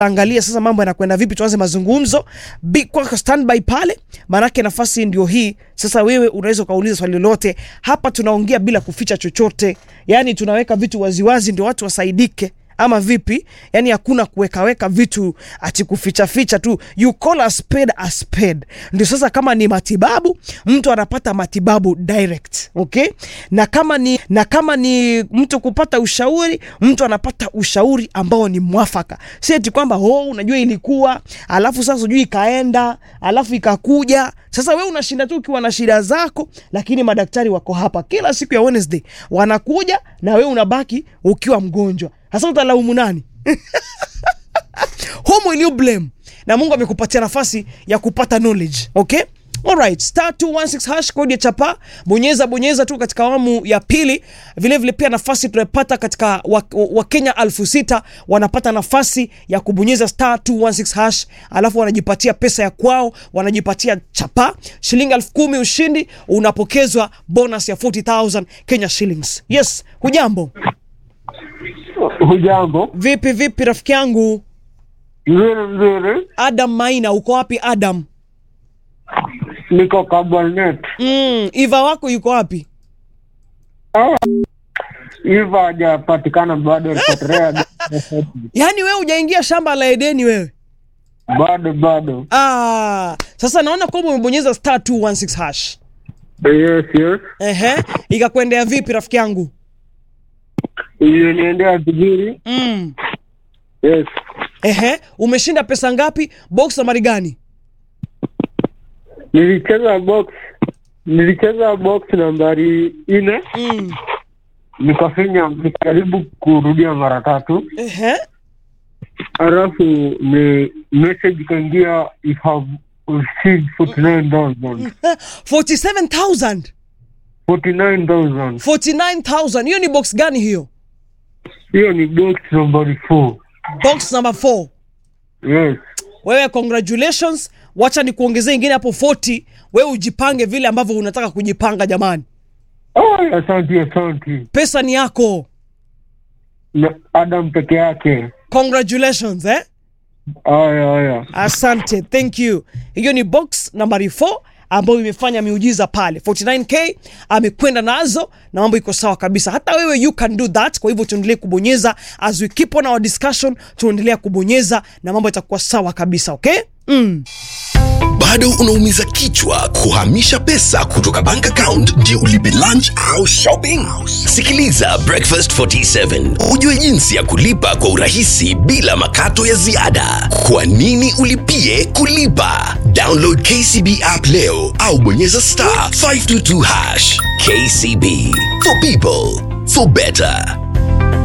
angalia sasa mambo yanakwenda vipi, tuanze mazungumzo. Be kwa standby pale, maanake nafasi ndio hii sasa. Wewe unaweza ukauliza swali lolote hapa, tunaongea bila kuficha chochote, yani tunaweka vitu waziwazi ndio watu wasaidike ama vipi? Yani hakuna kuwekaweka vitu ati kuficha ficha tu, you call a spade a spade. Ndio sasa, kama ni matibabu, mtu anapata matibabu direct, okay? Na kama ni na kama ni mtu kupata ushauri, mtu anapata ushauri ambao ni mwafaka, si eti kwamba oh, unajua ilikuwa alafu sasa sijui ikaenda alafu ikakuja. Sasa we unashinda tu ukiwa na shida zako, lakini madaktari wako hapa kila siku ya Wednesday wanakuja, na we unabaki ukiwa mgonjwa. Sasa utalaumu nani? Whom will you blame? Na Mungu amekupatia nafasi ya kupata knowledge, okay? Alright, star 216 hash kodi ya chapa, bonyeza bonyeza tu katika awamu ya pili. Vile vile pia nafasi tunapata katika Wakenya wa elfu sita wanapata nafasi ya kubonyeza star 216 hash, alafu wanajipatia pesa ya kwao, wanajipatia chapa shilingi elfu kumi ushindi, unapokezwa bonus ya 40000 Kenya shillings. Yes, hujambo? Hujambo? Vipi vipi rafiki yangu Mzuri mzuri, Adam Maina, uko wapi Adam? niko Kabarnet. Mm, Iva wako yuko wapi? Hiva hajapatikana bado, alipotelea Yaani wewe hujaingia shamba la Edeni wewe? bado bado. Ah, sasa naona kwamba umebonyeza star 216 hash. Yes, yes, Ehe, ikakuendea vipi rafiki yangu? iliniendea vizuri. Mm. Yes, Ehe, umeshinda pesa ngapi? Box nambari gani? nilicheza box, nilicheza box nambari nne, Mm. nikafinya, nikajaribu kurudia mara tatu, Ehe. halafu ni message ikaingia, you have received 49,000 47000. 49,000 49000. Hiyo ni box gani hiyo? hiyo ni box nambari 4 Box number 4. yes Wewe congratulations. Wacha nikuongezee ingine hapo 40. Wewe ujipange vile ambavyo unataka kujipanga jamani. Ay, asante asante Pesa ni yako. na Adam peke yake. Congratulations eh? Aya aya, Asante, thank you. Hiyo ni box nambari 4 ambayo imefanya miujiza pale 49k amekwenda nazo na mambo iko sawa kabisa. Hata wewe you can do that. Kwa hivyo tuendelee kubonyeza as we keep on our discussion, tuendelea kubonyeza na mambo itakuwa sawa kabisa, okay? Mm. bado unaumiza kichwa kuhamisha pesa kutoka bank account ndio ulipe lunch au shopping sikiliza breakfast 47 ujue jinsi ya kulipa kwa urahisi bila makato ya ziada kwa nini ulipie kulipa download kcb app leo au bonyeza star 522 hash kcb for people for better